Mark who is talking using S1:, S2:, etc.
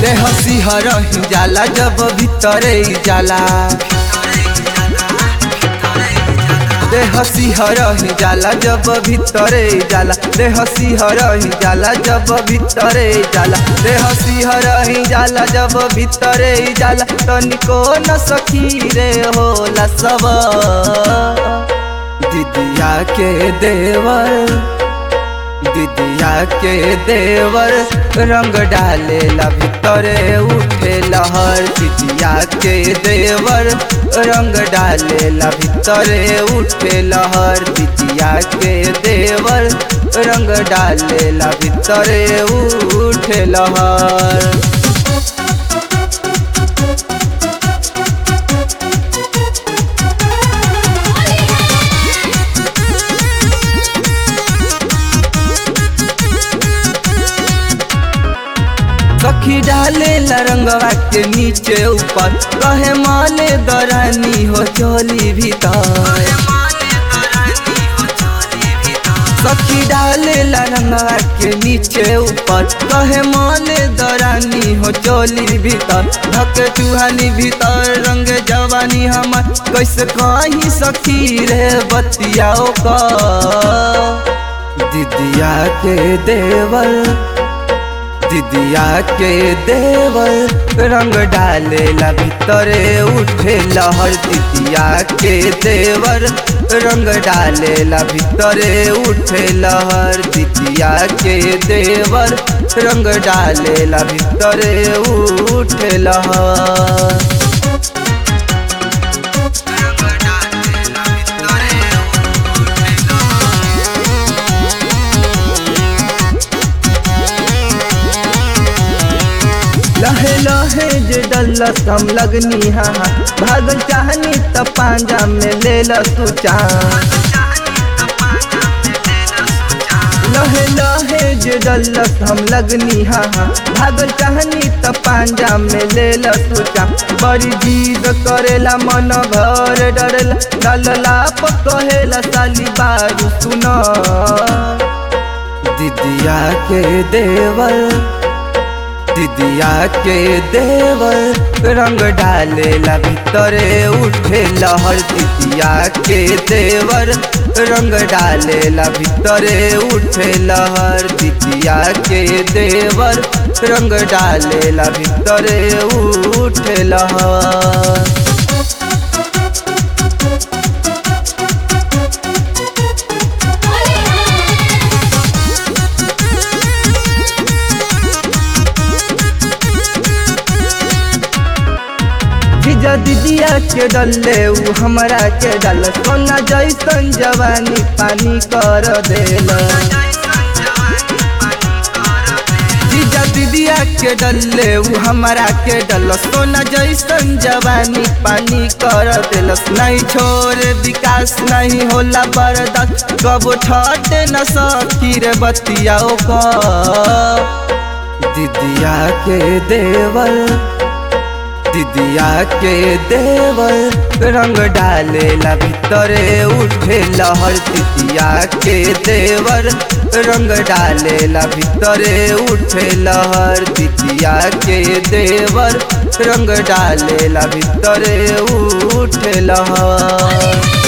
S1: देह सिहर ही जाला जब भीतरे जाला देह सिहर ही जाला जब भीतरे जाला देह सिहर ही जाला जब भीतरे जाला देह सिहर ही जाला जब भीतरे जाला तनिको न सखी रे होला सब दिदिया के देवर दिदिया के देवर रंग डालेला भीतरे उठे लहर दिदिया के देवर रंग डालेला भीतरे उठे लहर दिदिया के देवर रंग डालेला भीतरे उठे लहर सखी डाले रंगवा के नीचे ऊपर कहे माले दरानी हो चोली भीतर सखी डाले रंगवा के नीचे ऊपर कहे माले दरानी हो चोली भीतर धक चूहानी भीतर रंग जवानी हमर कैसे कहीं सखी रे बतियाओ का दिदिया के देवर दिदिया के देवर रंग डालेला भीतरे उठे लहर दिदिया के देवर रंग डालेला भीतरे उठे लहर दिदिया के देवर रंग डालेला भीतरे उठे लहर लहे लहे जे डल्लस हम लगनी हा भागल चाहनी त पांजा में ले ल तू लहे लहे जे डल्लस हम लगनी हा भागल चाहनी त पांजा में ले ल तू बड़ी जीद करेला मन घर डरेला डलला पकहेला साली बारू सुना दिदिया के देवर दिदिया के देवर रंग डालेला भीतरे उठे लहर दिदिया के देवर रंग डालेला भीतरे उठे लहर दिदिया के देवर रंग डालेला भीतरे उठे लहर जीजा दीदिया के डले उ हमरा के डल सोना जैसन जवानी पानी कर देल जीजा दीदिया के डले उ हमरा के डल सोना जैसन जवानी पानी कर देल नहीं छोड़ विकास नहीं होला बर्दाश्त कबो ठटे न सकी रे बतियाओ का दीदिया के देवर दिदिया के देवर रंग डालेला भीतरे उठे लहर दिदिया के देवर रंग डालेला भीतरे उठे लहर दिदिया के देवर रंग डालेला भीतरे उठे लहर